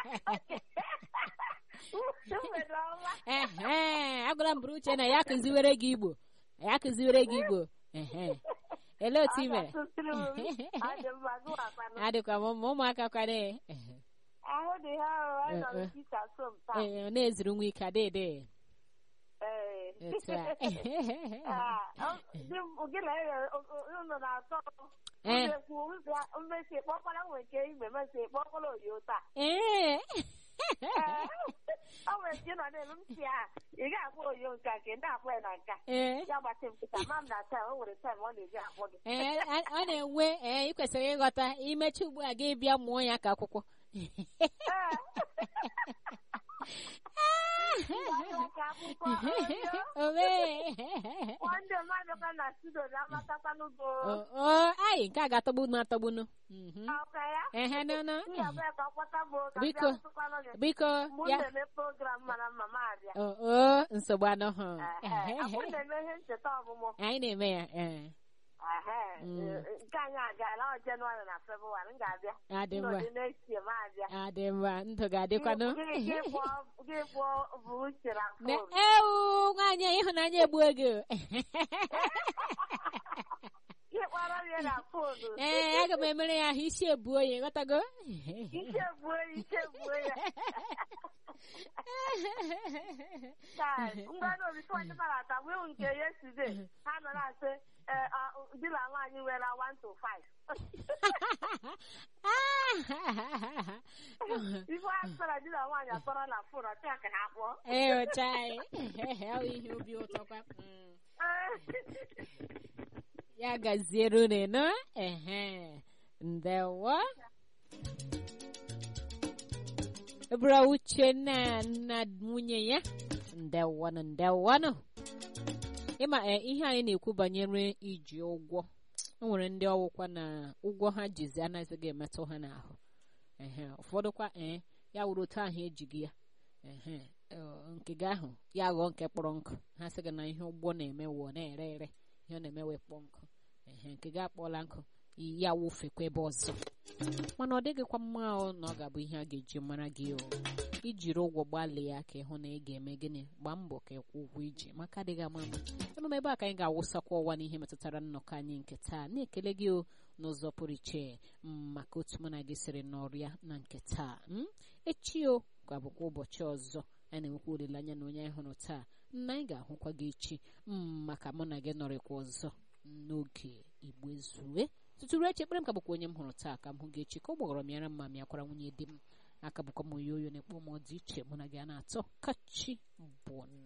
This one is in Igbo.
mgbede ọma ehe agwara m bụrụ uche na ya kụziwere gị igbo ya kụziwere gị igbo ehe elee otu i mere Asụsụrụ m. Ọ dị mma gụwakwanụ. adịkwa m mma ụmụaka kwade ahụ dị ha ahụ anyị nọ Eh, eh. n'etiti asọm taa ee ọ na-ezuru nwa ike adịdị Ee. etu a Ah, ọ- di m- gị na ya unu na-atọ Eh. mmekwu mmesi kpọkwara nwe nke igbe mesi kpọkwara oyo taa ee Ee. ọ nwere nke nọ n'elu m si a ị ga-akpọ oyo nke a nke ndị akpọ ya na nka ee ya gbasị m nkịta ma m na taa o nwere taim ọ na-eji akpọ gị ee a- ọ na-enwe ee ị kwesịrị ịghọta imechi ugbu a gị bịa mụọ ya ka akwụkwọ Ee. Ịgwa ka akwụkwọ oyo Owee. ndị mmadụ ka na studio na-amatakwanụ go o anyị nke a ga-atọgbu m atọgbunu Mhm. ọka ya ehe nụnụ ndị abịa ka ọkpọta bụ ka Biko. bịa tụkwanụ gị biko mụ ya na-eme program mara mma ma abịa o o, nsogbu anọghị Ehe, akwụ na-eme ihe ncheta ọmụmụ anyị na-eme ya ee Ehe, Mm. eh, nke anyị agaala ọ jenụwarị na febrụwarị m ga-abịa adị mma n'ụdị na-echi m abịa adị mma ndụ ga-adịkwanụ Gị- gị pụọ- gị pụọ bụ uche na Ne- fon ewu nwaanyị a, ịhụnanya egbuo gị o. gị kpọrọ m ya na fonu ee aga m emere ya ahụ isi ebuo ya ghọtago ike gbuo ya ike gbuo ya Taa, ngwanụ obifo ndị mara ata wee nke yesterday ha nọ na-asị eh, ah, di na nwaanyị nwere 1 to 5 ife a sara di na nwaanyị akpọrọ na fon ọtị ya ka ha kpọọ ee ụcha anyị ọ bụ ihe obi ụtọ kwa Mm. ya gaziere unu nọ ehe ndewo bụrụ uchenna na nwunye ya ndewanụ ndewanụ ịma e, ihe anyị na-ekwu banyere iji ụgwọ o nwere ndị ọwụkwa na ụgwọ ha jizi anaghịzị emetụ ha n'ahụ ehe ụfọdụkwa ee ya wuru otu ahụ ejighị ya ehe ọ, nke gị ahụ ya ghọọ nke kpọrọ nkụ ha sị gị na ihe ụgbọ na-eme wụọ na-ere ere ihe ọ na-emewe kpọọ nkụ ehe nke gị akpọọla nkụ ya wụfekwa ebe ọzọ mana ọ dịghịkwa mma ọ na ọ ga-abụ ihe a ga-eji mara gị o ijiri ụgwọ gbalịa ka ịhụ na ị ga-eme gịnị gbaa mbọ ka ịkwụ ụgwọ iji maka adịghị ama ama emume ebe a ka anyị ga-awụsakwa ụwa n'ihe metụtara nnọkọ anyị nke taa na-ekele gị o n'ụzọ pụrụ iche m, maka otu mụ na gị siri nọrịa na nke taa m, echi o ga-abụkwa ụbọchị ọzọ anyị na-enwekwa olileanya na onye anyị hụrụ taa na anyị ga-ahụkwa gị echi m, maka mụ na gị nọrịkwa ọzọ n'oge igbo ezue tutu ruo echi ekpere m ka bụkwa onye m hụrụ taa ka m hụ gị echi ka ọ gbọgọrọ m yara mma m ya kwara nwunye di m aka bụkwa m oyo oyo na-ekpo m ọ dị iche mụ na gị a na-atọ kachi bụ